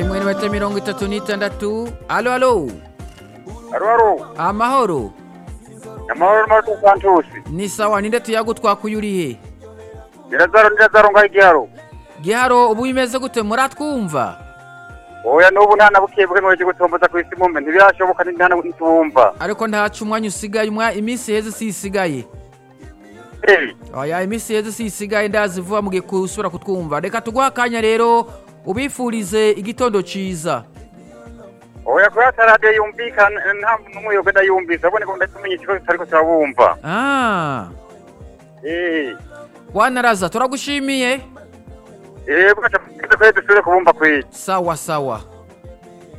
imwe n'iminota mirongo itatu n'itandatu alo alo Aro aro. amahoro Amahoro Marco Santos. ni sawa ninde tuyagutwakuye urihe Nirazaro nirazaro ngai giharo. giharo ubu bimeze gute muratwumva Oya nubu nta nabukiye bwe mweje gutomboza ku isi mumbe ntibirashoboka ni nta ntubumva. ariko ntacu umwanya usigaye umwa iminsi heze si isigaye Eh. oya iminsi heze si isigaye ndazi vuba mugiye kusubira kutwumva reka tuguha akanya rero ubifurize igitondo ciza Oya ko yatarade yumvikana nta numwe yo genda yumvisa abone ko ndatumenye ikibazo tariko turabumva. ah Eh. wanaraza turagushimiye Eh bwacha ko dusubire kubumva kwiki. sawa sawa